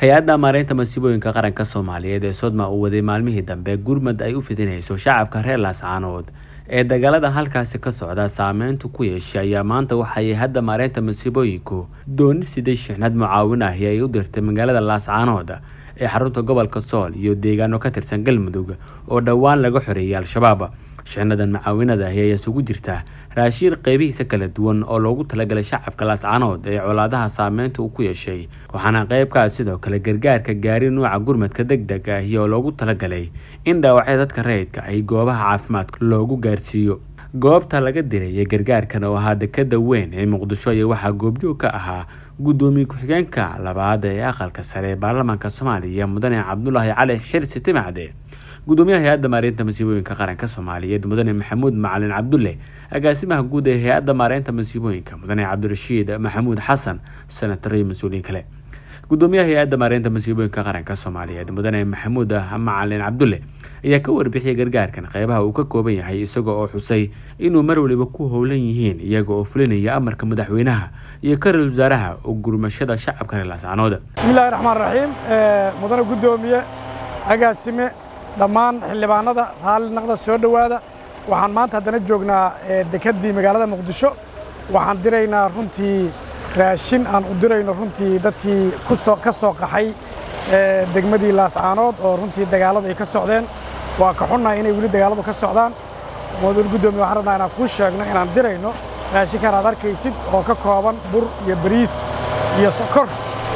hay-adda maareynta masiibooyinka qaranka soomaaliyeed ee sodma uu waday maalmihii dambe gurmad ay u fidinayso shacabka reer laascaanood ee dagaalada halkaasi ka socda saameyntu ku yeeshay ayaa maanta waxay hadda maareynta masiibooyinku dooni siday shixnad mucaawin ahi ay u dirtay magaalada laascaanood ee xarunta gobolka sool iyo deegaano ka tirsan galmudug oo dhowaan laga xoreeyay al-shabaab shixnadan mucaawinada ahi ayaa isugu jirta raashiin qeybihiisa kala duwan oo loogu talagalay shacabka laascaanood ee colaadaha saameynta uu ku yeeshay waxaana qeybkaa sidoo kale gargaarka gaari nuuca gurmadka deg deg ahi oo loogu talagalay in dhaawacya dadka rayidka ahi goobaha caafimaadka loogu gaarsiiyo goobta laga dirayay gargaarkan oo ahaa dekada weyn ee muqdisho iyo waxaa goobjoog ka ahaa guddoomiye ku-xigeenka labaad ee aqalka sare ee baarlamaanka soomaaliya mudane cabdulaahi cali xirsi timacde gudoomiyaha hay-adda maareynta masiibooyinka qaranka soomaaliyeed mudane maxamuud macalin cabdulle agaasimaha guud ee hay-adda maareynta masiibooyinka mudane cabdirashiid maxamuud xasan senatar iyo mas-uuliyiin kale gudoomiyaha hay-adda maareynta masiibooyinka qaranka soomaaliyeed mudane maxamuud macalin cabdulle ayaa ka warbixiyay gargaarkan qeybaha uu ka kooban yahay isaga oo xusay inuu mar waliba ku howlan yihiin iyaga oo fulinaya amarka madaxweynaha iyo ka ra-isul wasaaraha oo gurmashada shacabka reer laascaanood bismillahi raxmaan raxiim mudane guddoomiye agaasime dhammaan xildhibaanada raalli naqda soo dhowaada waxaan maanta haddana joognaa dekeddii magaalada muqdisho waxaan diraynaa runtii raashin aan u dirayno runtii dadkii ka soo qaxay degmadii laascaanood oo runtii dagaalladu ay ka socdeen waa ka xunnahay inay weli dagaalladu ka socdaan mudane guddoomiye waxaan rabnaa inaan kuu sheegno inaan dirayno raashinkan aad arkaysid oo ka kooban bur iyo bariis iyo sokor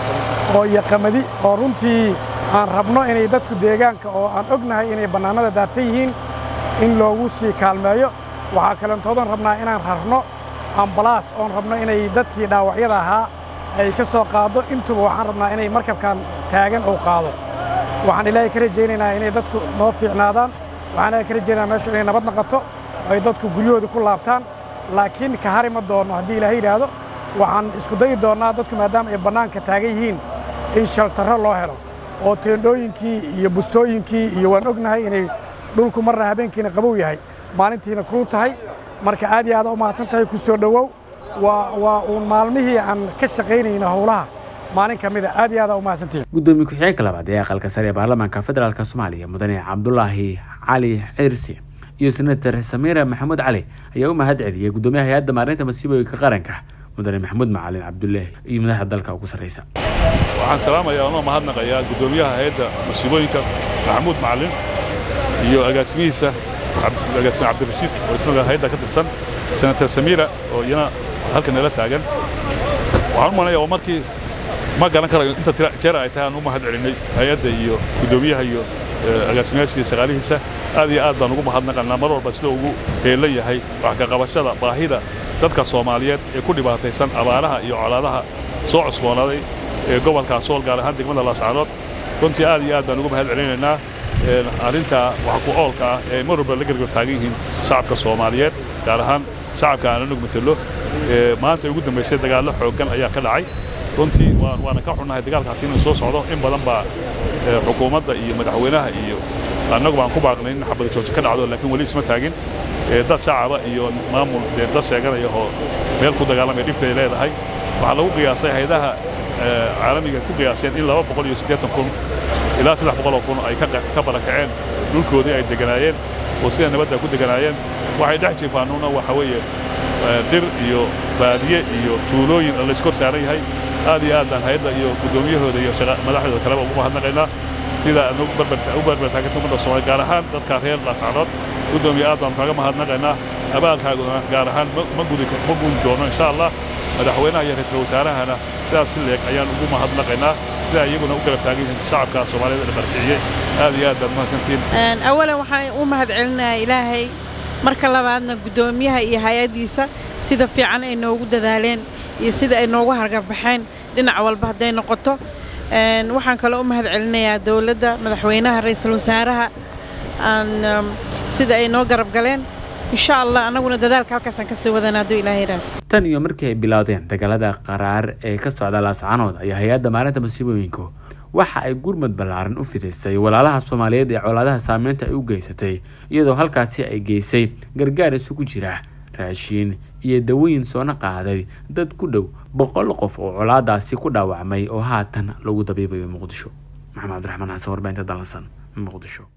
oo iyo qamadi oo runtii aan rabno inay dadku deegaanka oo aan ognahay inay bannaanada daadsan yihiin in loogu sii kaalmeeyo waxaa kalentoodan rabnaa inaan rarno ambalaas oon rabno inay dadkii dhaawacyada ahaa ay ka soo qaaddo intuba waxaan rabnaa inay markabkan taagan uu qaado waxaan ilaahay ka rajaynaynaa inay dadku noo fiicnaadaan waxaan ilaahay ka rajaynayaa meeshu inay nabad naqato ay dadku guryahooda ku laabtaan laakiin ka hari ma doonno haddii ilaahay yidhaahdo waxaan isku dayi doonnaa dadku maadaama ay bannaanka taagan yihiin in shaltarro loo helo oo teendhooyinkii iyo busooyinkii iyo waan ognahay inay dhulku marna habeenkiina qabow yahay maalintiina kuu tahay marka aad iyo aada u mahadsan tahay ku soo dhowow waa uun maalmihii aan ka shaqaynayna howlaha maalin ka mida aad iyo aada u mahadsantihin guddoomiye ku-xigeenka labaad ee aqalka sare ee baarlamaanka federaalk soomaaliya mudane cabdulaahi cali cirsi iyo senator samiira maxamuud cali ayaa u mahad celiyey guddoomiyaha hay-adda maareynta masiibooyinka qaranka mudane maxamuud macalin cabdullaahi iyo madaxda dalka ugu sarraysa waxaan salaamayaa unoo mahadnaqayaa guddoomiyaha hay-adda masiibooyinka maxamuud macalin iyo agaasimihiisa agaasime cabdirashiid oo isnaga hay-adda ka tirsan senator samiira oo iyana halkan nala taagan waxaan u malaya oo markii ma garan karayo inta jeer ay tahay aan u mahad celinay hay-adda iyo guddoomiyaha iyo agaasimayaasha iyo shaqaalihiisa aad iyo aad baan ugu mahadnaqanaa mar walba sida ugu heelan yahay wax ka qabashada baahida dadka soomaaliyeed ee ku dhibaataysan abaaraha iyo colaadaha soo cusboonaaday ee gobolkaa sool gaar ahaan degmada laascaanood runtii aad iyo aad baan ugu mahad celinaynaa arrintaa wax ku oolka ah ee mar walba la gargar taagan yihiin shacabka soomaaliyeed gaar ahaan shacabka aan anug matelo maanta ugu dambaysay dagaallo xooggan ayaa ka dhacay runtii waana ka xunnahay dagaalkaasi inuu soo socdo in badan baa xukuumadda iyo madaxweynaha iyo annagu baan ku baaqnay in xabada jooji ka dhacdo laakiin weli isma taagin dad shacaba iyo maamul dee dad sheeganaya oo meel ku dagaalamaya dhibtay leedahay waxaa lagu qiyaasay haydaha caalamiga ku qiyaaseen in laba boqol iyo siddeetan kun ilaa saddex boqoloo kun ay ka barakaceen dhulkoodii ay deganaayeen oo sida nabadda ku deganaayeen waxay dhex jiifaanuuna waxa weeye dhir iyo baadiye iyo tuulooyin layskor saaran yahay aad iyo aad baan hay-adda iyo guddoomiyahooda iyo madaxdooda kaleba ugu mahadnaqaynaa sida aad u barbartaaganta ummadda soomaaliya gaar ahaan dadka reer laascaanood guddoomiye aad baan kaga mahadnaqaynaa abaalkaaguna gaar ahaan ma gudi doono insha allah madaxweynaha iyo ra-iisul wasaarahana sidaas si leeg ayaan ugu mahadnaqaynaa sida iyaguna u garab taagan yihiin shacabka soomaaliyeed ee barkiciyey aad iyo aad baad mahadsantihiin awalan waxaan u mahad celinayaa ilaahay marka labaadna guddoomiyaha iyo hay-addiisa sida fiican ay noogu dadaaleen iyo sida ay noogu hargabaxeen dhinac walba hadday noqoto waxaan kaloo u mahad celinayaa dowladda madaxweynaha ra-iisul wasaaraha sida ay noo garab galeen insha allah annaguna dadaalka halkaasaan kasii wadana hadduu ilaah yidhaah tan iyo markii ay bilowdeen dagaalada qaraar ee ka socda laascaanood ayaa hay-adda maalinta masiibooyinku waxa ay gurmad ballaaran u fidaysay walaalaha soomaaliyeed ee colaadaha saameynta ay u geysatay iyadoo halkaasi ay geysay gargaar isugu jira raashiin iyo dawooyin soona qaaday dad ku dhow boqol qof oo colaadaasi ku dhaawacmay oo haatan lagu dabiibayo muqdisho maxamed cabdiraxmaan xasan warbaahinta dalansan muqdisho